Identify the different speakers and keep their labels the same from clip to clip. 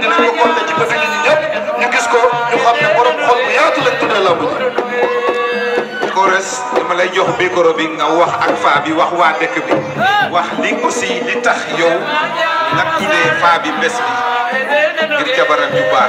Speaker 1: dinañ ko compter ci bëtu nit ñi ñëpp ñu gis ko ñu xam ne borom xol bu yaatu lañ tuddee lamb ji
Speaker 2: Kores dama lay jox micro bi nga wax ak faa bi wax waa dëkk bi wax li aussi li tax yow nga tuddee faa bi bés bi ngir jabaram yu baax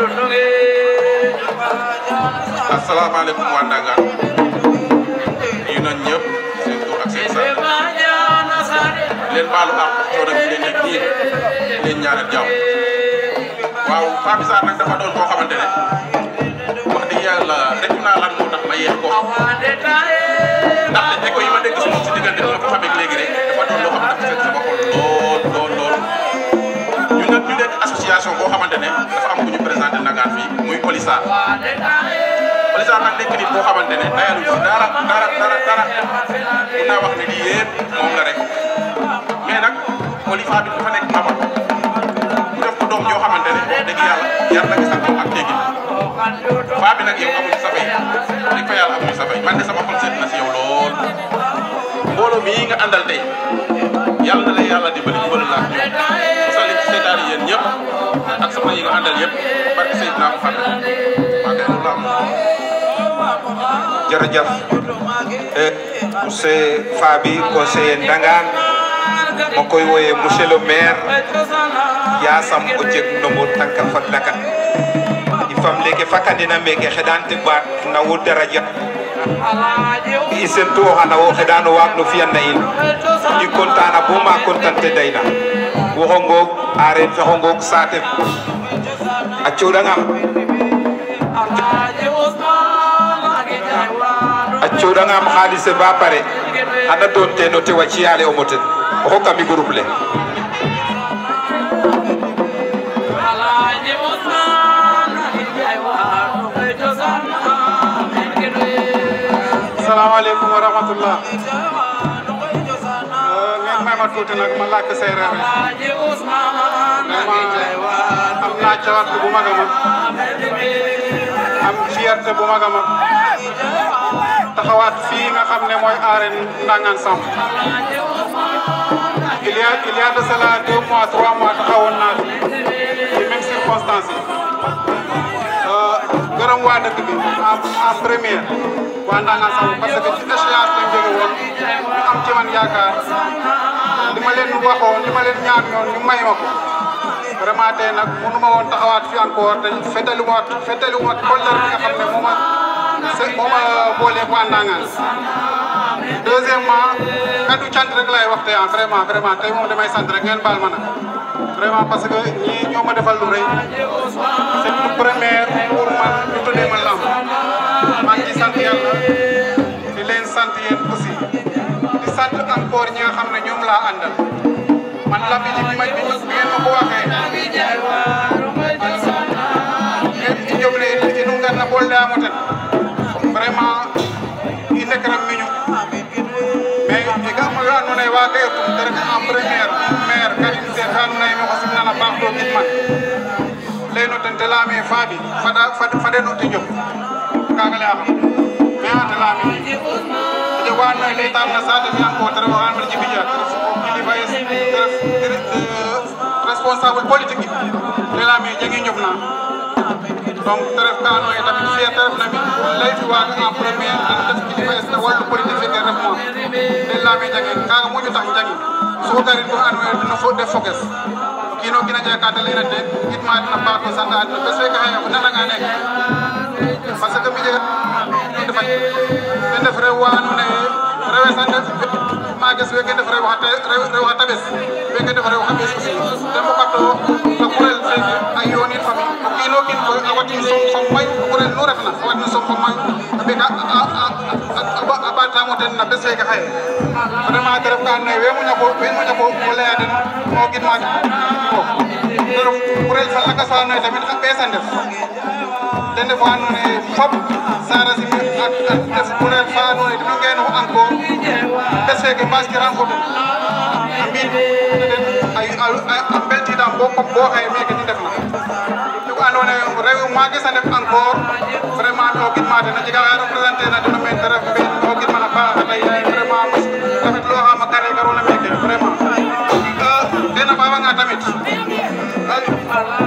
Speaker 3: asalaamaaleykum waa Ndangaan ñu nañ ñëpp seen tur ak seen sant leen baalu àq coono bi leen nekk nii leen ñaanal jàmm waaw Pape Sarr nag dafa doon koo xamante ne wax dëgg yàlla rek naa lan moo tax ma yeex ko ndaxte écho yi ma dégg si moom si diggante bi ma ko xamee léegi rek dafa doon loo xam ne dafa fekk sama xol lool lool lool ñun nag ñu nekk association boo xamante ne dafa am ku ñu présenté Ndangaan fii muy Polisa Polisa nag nekk nit boo xamante ne dayalu si dara dara dara dara mun naa wax ne lii yëpp moom la rek mais nag Polifa bi dafa nekk mamal mu def ko doom yoo xamante ne wax dëgg yàlla yar na sax ak teggin faa bi nag yow amuñu sa fay dëgg fa yàlla amuñu sa fay man de sama xol seet na si yow lool mbooloo mii nga àndal tey yàlla na la yàlla dimbali dimbali la ak ñoom musal leen ci seytaane yéen ñëpp ak sama yi nga àndal yëpp barke Seydina Muhammad maa ngi loolu am
Speaker 2: jërëjëf monsieur Fabi conseiller Ndangaan ma koy wooyee monsieur le maire yasam o jeg nombo tanka fadlaka i fam leke fakandina meke xeɗante baat na wo daraja i sentu o xana wo xeɗano waag no fiyan na in i contana bo ma contante dayna woxo ngoog areer fexo ngoog saate a coɗangam a coɗangam xaalise ba pare xana doon ten o tewa ciyale omo ten o xokami groupe le
Speaker 4: salaamaaleykum wa rahmatullah ngeen may ma tuuti nag ma làkk séeréer rek vraiment am naa cawarte bu mag a mag am fierté bu mag a mag taxawaat fii nga xam ne mooy arène Ndangaan Samb il y a il y a de cela deux mois trois mois taxawoon naa fi ci même circonstance yi gërëm waa dëkk bi en en première waa Ndangaan Samb parce que ci échéance lañ jóge woon ñu am ci man yaakaar li ma leen waxoon li ma leen ñaan ñoon ñu may ma ko vraiment tey nag mënu ma woon taxawaat fi encore te fetali waat fetali waat kollër bi nga xam ne moo ma se moo ma booleeg waa Ndangaan deuxièmement kaddu cant rek lay wax tey ah vraiment vraiment tey moom damay sant rek ngeen baal ma nag vraiment parce que ñii ñoo ma defal lu rëy c'est une première pour man ñu tuddee ma lamb maa ngi sant yàlla di leen sant yéen aussi di sant encore ñi nga xam ne ñoom laa àndal man lamb ji bi ma bi ngeen ma ko waxee ngeen joble inu ngar na bool daa moten vraiment i ndekram miñu mais i ga ma yo andoona yee waaga etum te ref en première maire Karim Sène fe andoona yee maxo simnana paax to gidman leyno ten te layaame Faby fada faden o te jof kaaga layaxam mais a te layaame a jeg wa andoona yee leytaam na saate fe encore te ref oxa andoona yee Djibi Dia te ref kilifa es te ref responsable politique te layaame jegi ñof na donc te ref ka andoona yee tamit fierté ref na mi lay fi waaga en première ten def kilifa es no wallu politique fe ref moom te layaame jangin kaaga moƴu tax jangin so garin bo andoona yee no fo def foges kiino kiina jega ka te layna te gidma adna paax to sant adna bes fe xaye o nananga neke parce que mi jegat no defay ten ref rew wa andoona yee rewe sa ndef maages weke ndef rew xa taɓes weke ndef rew xa ɓees aussi te mbokato no kurel feke a yoonit fami o kiino kiin koy a watin som som mayu kurel nu refna a watin som fo mayu a ɓeka a ɓaatamo ten na bes feke xaye vraiment te ref ka andoona yee we moƴa ko we moƴa ko laya den o gidma te ref kurel fa lakas fa andoona yee tamit xa ɓees a ndef ten ref wa andoona yee fop Sara Simi a def kurel fa andoona yee deno ngenu encore bes feke mbaas ki rencontre a mbi'in ay a mbeltiidam bo bo xaye meke ni ndefna tig andoona yee rew maages a ndef encore vraiment to gidma den a jega xa représenter na deno meen te ref mbin to gidman a paax a vraiment rafetluwaxam a kare garona meke vraiment tena faafanga tamit na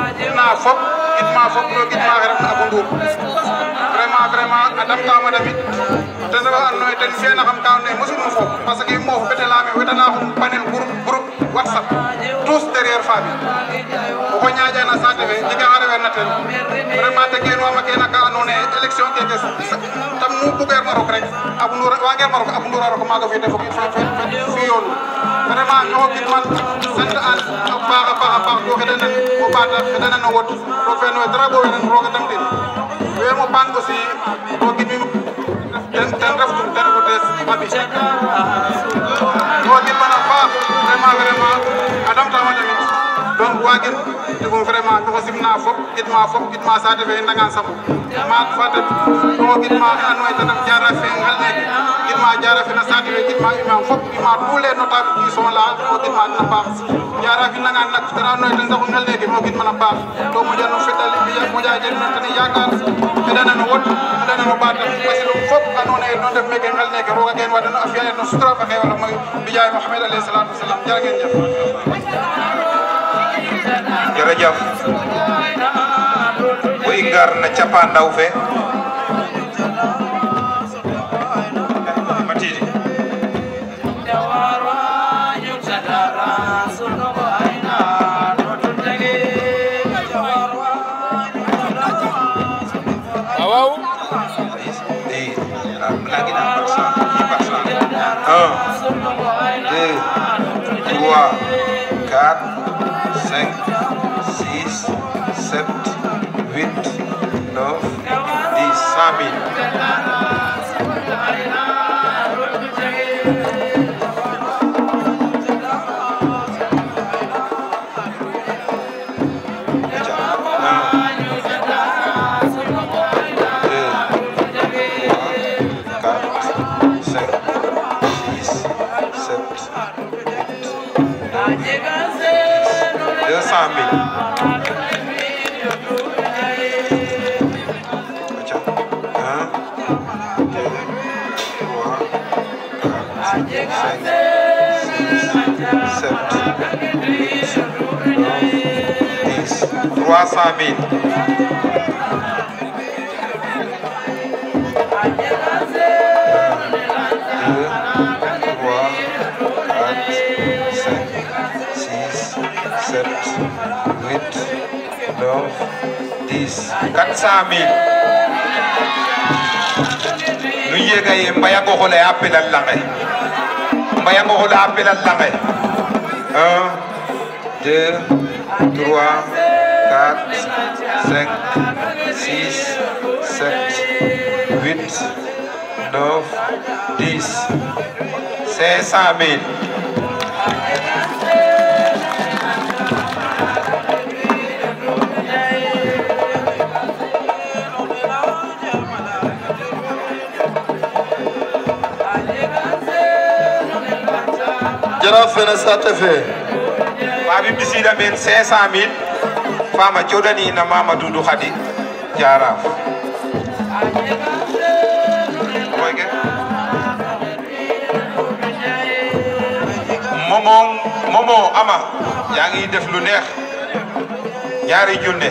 Speaker 4: fop gidma fop to gidma xe refna Abou Ndour vraiment vraiment a damtama damit ten refa ando naye ten fi'ana xam ka ando naye mosum mo foof parce que moof bete leyame wetana xum panel groupe groupe whatsapp tous derrière Faby oxo ñaƴana saate fe jega xa referna ten vraiment te geenwama kena ka ando naye élection keke tam nu bugeerna rok rek Abou Ndour wageerna rok Abou Ndour a rok maaga fi te fi yoonu vraiment ñoo gidman sant an a paax a paax a paax to xedanan o ɓaata xedanan o wod to feno drapeau wenen roga dam tin wemo paan aussi to gidmim ten ten ref ten refu tees Faby to gidman a paax vraiment vraiment a damtama tamit donc wagin ɗum vraiment ɗoxo simna fop gidma fop gidma saate fe ndangan samu maak fatet ɗoxo gidma xe ando naye ten ref jara fe ngel neke gidma jara fe na saate fe gidma imam fop gidma tous les notables qui sont là ɗoxo gidma den a paax jara fi nangan nak ten ando naye ten saxu ngel neke mo gidman a paax to moƴa no fedali moƴa jeg no ten yakar xeɗana no wod xeɗana no ɓatam parce que ɗum fop ando naye no ndef meke ngel neke roga gen wadan a fiya no sutura fa xewala moy mbijaay Mohamed alayhi salatu wasalam jara ngeen jef
Speaker 2: jërëjëf bu i ngar na cappaandaw fe matidi
Speaker 5: waaw
Speaker 2: i lagina par cent i par cent un deux trois quatre cinq six sept huit neuf dix cent mille deux cent mille. Acha. Un, deux, trois, quatre, cinq, six, sept, huit, neuf, dix. Trois cent mille. deux, trois, quatre, cinq, six, sept, huit, neuf, dix. Quatre cent mille. Nu yega ye mbayango xole a pelal lange. Mbayango xole a pelal lange. Un, deux, trois, quatre, cinq, six, sept, huit, neuf, dix. Cinq cent mille.
Speaker 1: jaraaf fene saate fe
Speaker 2: Faby ɓisiida meen 500 mille fama coɗaniina mama Doudou Khady jaraf koyke momo momo ama yaa ngi def lu neex ñaari junne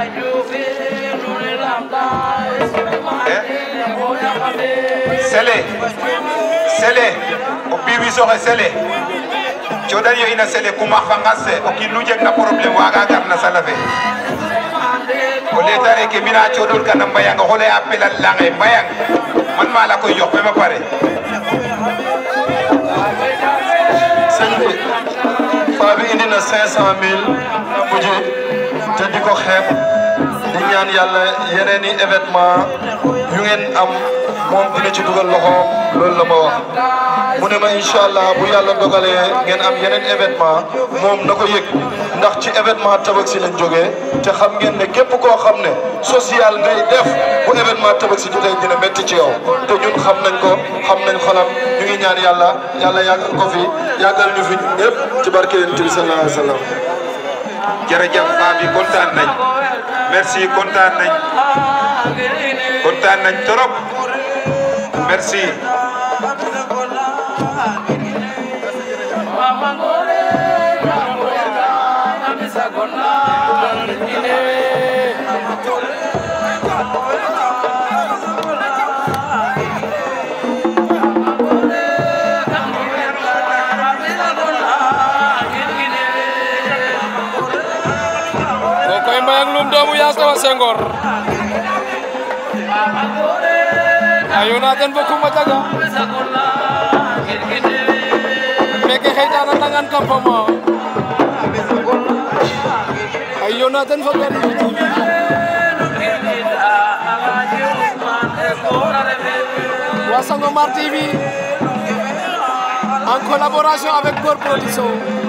Speaker 2: sele sele o ɓiwi soxe sele coɗan yo ina sele kuma fangas se o kiin nu jeg na problème waga gar na sala fe o letare ke mina coɗol kana mbayang o xole a pelal lange mbayang man mala koy yox fema pare
Speaker 1: sëñ bi Faby indi na 500000 na mujje te di ko xeeb di ñaan yàlla yeneen i événement yu ngeen am moom dina ci dugal loxoom loolu la ma wax mu ne ma incha allah bu yàlla dogalee ngeen am yeneen événement moom na ko yëg ndax ci événement Tabaski lañ jógee te xam ngeen ne képp koo xam ne social ngay def bu événement Tabaski jotee dina métti ci yow te ñun xam nañ ko xam nañ xolam ñu ngi ñaan yàlla yàlla yàggal ko fi yàggal ñu fi ñun ñëpp ci barke yonent bi sallallahu alayhi wa sallam
Speaker 2: jërëjëf Faby kontaan nañ merci kontaan nañ kontaan nañ trop merci
Speaker 5: Mama Gore, Mama Gore, Mama Gore, koy mbayang lum doomu yaas tawa Senghor ayo na ten bokum a jaga meke xeytana nangan campement ayo na ten fo gari wa Sangomar TV en collaboration avec Gor Production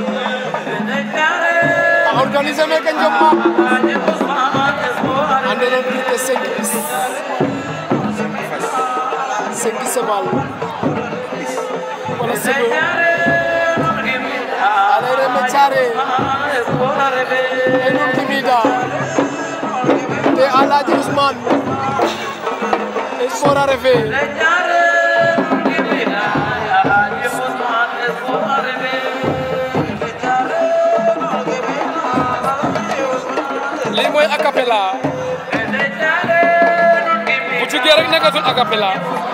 Speaker 5: a organiser meke Njom Maak andona plus de cinq bis cinq sebal wala sebe alere me care e nun timida te Alhaji Ousmane e sport a refe lii mooy acapella bu jugee rek nekkatul acapella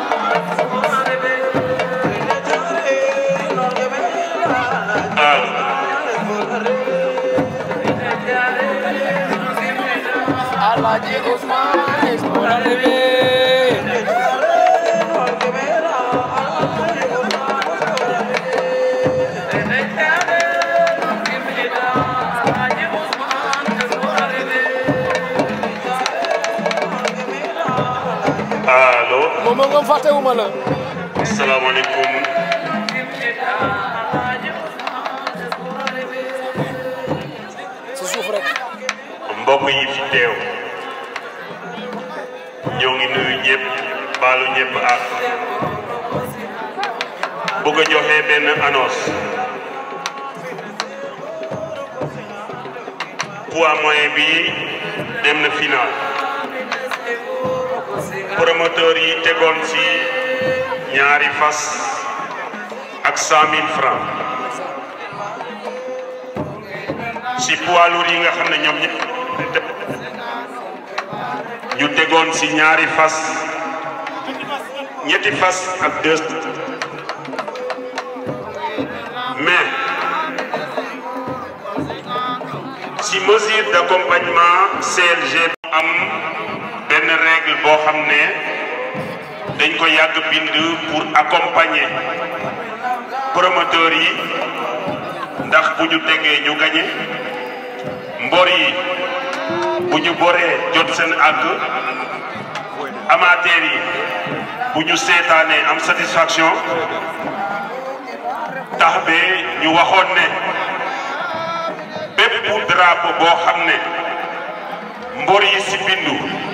Speaker 5: Alhaji Ousmane sport a refe
Speaker 6: allo
Speaker 5: moom ngom fàttewuma la
Speaker 6: asalaamaaleykum
Speaker 5: si suuf rek
Speaker 6: mbokk yi fi teew ñoo ngi nuyu ñëpp baalu ñëpp ak bëgg a joxe benn annonce poids moyen bi dem na final promoteur yi tegoon ci ñaari fas ak cent mille francs ci poids lourd yi nga xam ne ñoom ñëpp ñu tegoon ci ñaari fas ñetti fas ak deux mais ci mesure d'accompagnement CLG am benn règle boo xam ne dañ ko yàgg bind pour accompagner promoteurs yi ndax bu ñu tegee ñu gañe mbor yi bu ñu boree jot seen àgg amateurs yi bu ñu seetaanee am satisfaction tax be ñu waxoon ne bépp drapeau boo xam ne mbor yi si bindu